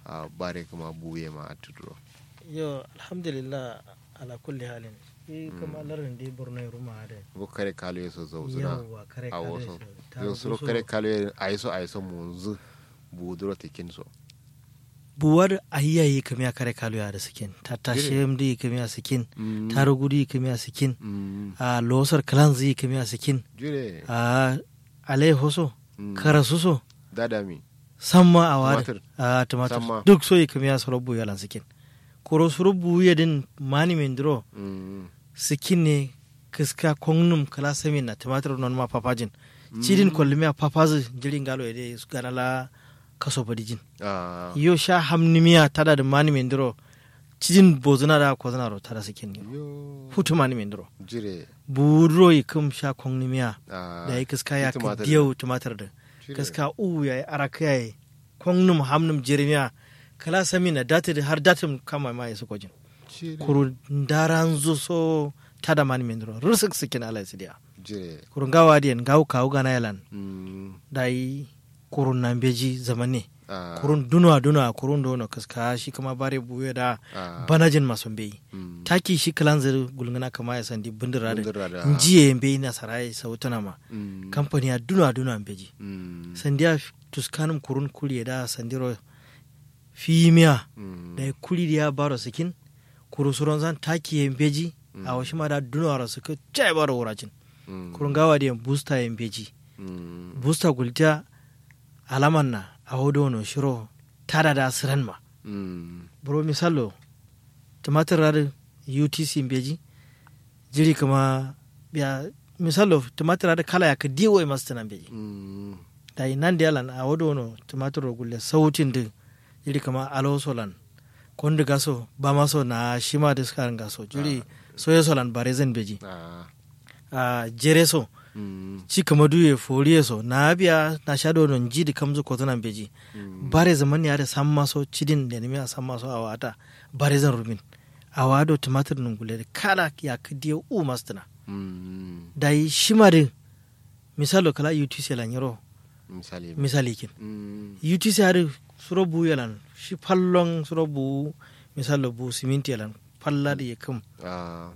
a bare kuma buye ma a tuduro yo alhamdulillah ala kulli halin i kama larin di borno ruma ade go kare kalo yeso zo zuna yawa kare a kare wasu ta yo suro guso. kare kalo aiso aiso munzu buduro tikin so buwar ahiyayi kamiya kare kalu ya da sikin ta tashe mdi kamiya sikin Mm. ta rugudi kamiya sikin Mm. a losar kalanzi kamiya sikin jure a alai hoso Mm. karasuso dadami samma a wari Tumatir. a tumatir Samma. duk so kamiya sorobu yalan sikin koro sorobu ya din mani mendro Mm. sikin ne kiska kongnum kala samin na tumatir non ma papajin cidin kollimiya papazi jirin galo ede ganala kaso badijin ah yo sha hamnimiya tada da mani mendro cidin bozuna da kozuna ro tada sikin ne yo futu mani mendro jure buro yi kum sha kongnimiya ah da ya kiska ya ka tumatir. diyau tumatir da Jire. kiska u ya yi araka ya yi kongnum hamnum jirmiya kala sami na dati da har datin kama ma ya su kojin Jire. kuru ndaran zo so tada mani mendro rusuk sikin ala sidiya jire kuru ngawa diyan ngawu kawu gana yalan Mm. da yi kurun nan beji zamane ah kurun dunwa dunwa kurun dono kaska shi kama bare buye da ah banajin mason beyi Mm. taki shi kalan zir gulngana kama ya sandi bindira da Bindira da- njiye beyi na sarai sautana ma Mm. kamfani ya dunwa dunwa beji Mm. sandiya tuskanin kurun kuri da sandiro fimiya Mm. da ya kuri da ya baro sikin kuru suron zan taki ya beji a wasu ma da dunwa ra suka jai baro wuracin Mm. kurun gawa da ya busta ya beji Mm. busta gulta alaman na a hodo no shiro tada da siran ma Mm. bro misalo tumatir rari utc beji jiri kama biya misalo tumatir rari kala ya ka diwo masu tunan beji Mm. da yi nan da yalan a wado no tumatir ro gulle sautin da jiri kama alo solan kondi gaso ba maso na shima da suka gaso jiri soye solan bare zan beji ah a jere so Mm. ci kama duye foriye so na biya na sha don ji da kamzu ko tunan beji Mm. bare zaman ya da san maso cidin da nemi a san maso a wata bare zan rubin a wado tumatir nun gule da kala ya kadiya u mastana Mm. da yi shimarin misalo kala utc lan yaro misali misali kin Mm. utc hari suro bu yalan shi fallon suro bu misalo bu siminti yalan falla da ya kam ah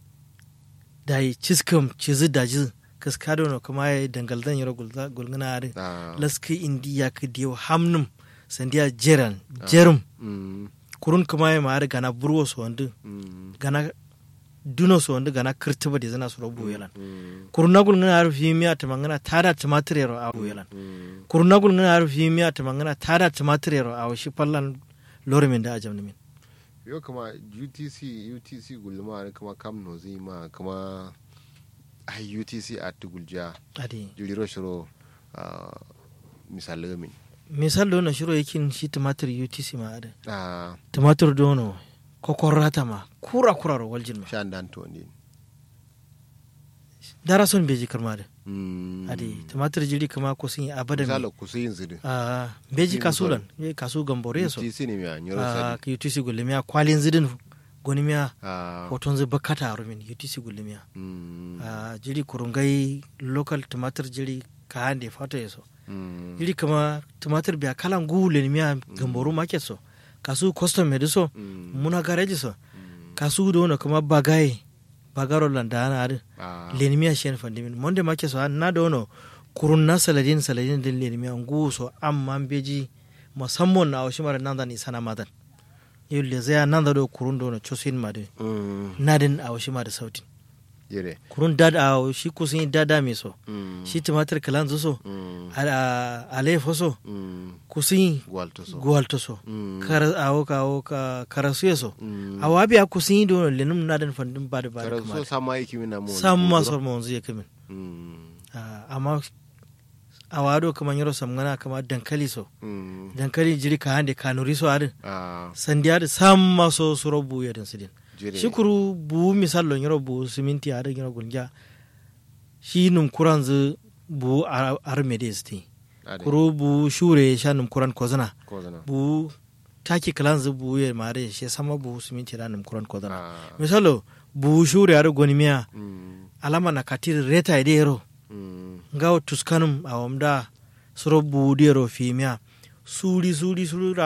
da yi ciskam cizi da jiz kaskado no kuma ya dangaldan yaro gulza- gulgana hari ah laski indi ya kadiya hamnum sandiya jeran jerum Mm. kurun kuma ya ma'ar gana burwo su wanda Mm. gana duno su wanda gana kirtiba da zana su rabu yalan Mm. kurun na gulgana har fi miya ta mangana tada tumatir yaro a yalan Mm. kurun na gulgana har fi miya ta mangana tada tumatir yaro a shi fallan lorimin da ajam min yo kama utc utc gulma ne kama kam no zai ma kama ai utc a tugulja adi juliro shiro ah, misali min misal do na shiro yakin shi tumatir utc ma ada ah tumatir dono kokorrata ma kura kura ro waljin ma shan dan to ne dara son beji karma da Mm. adi tumatir jiri kama ko sun yi abadan misali ku sai zidi a beji Yin kasulan ye kasu gambore so utc ne mi nyoro a sadi ka UTC gulmiya kwalin zidin goni miya ah hoton zai bakata a rumin UTC gulmiya mm. a jiri kurungai local tumatir jiri ka hande fata yaso Mm. jiri kama tumatir biya kalan gule ni miya gamboru market so kasu custom med so Mm. muna garage so Mm. kasu do no kama bagai bagaro landa ana ari ah leni miya shen fandimin monde market so na do no kurun na saladin saladin din leni miya ngu so amma beji musamman na awshimar nan da ni sana madan yulle zai nan da do kurun do no chosin made Mm. nadin a washi ma da sautin yere kurun dad a shi kusin yi dada mai so Mm. shi tumatir kalan so Mm. alefo so Mm. kusin yi gwalto so gwalto so Mm. kara awo ka awo ka karasuye so Mm. a wabi a kusin yi do lenum nadin fandin ba da ba da kara so kuma sama yake mina mo sam ma so mo zai kamin Mm. Ah, amma a wado kamar yaro samgana kamar dankali so Mm. dankali jiri ka hande kanuri so adin ah sandiya da sam ma so suro bu ya din sidin jere shikuru bu misal lon yoro bu siminti ada yoro gunja shi num kuran zu bu ar ar medesti Ade. kuru bu shure sha num kuran kozana ko zana bu taki kalan zu bu ye mare she sama bu siminti da num kuran kozana ah misalo bu shure ar gonimiya Mm. alama na katir reta ide yero Mm. ngawo tuskanum awamda suro bu dero fimiya suri suri suri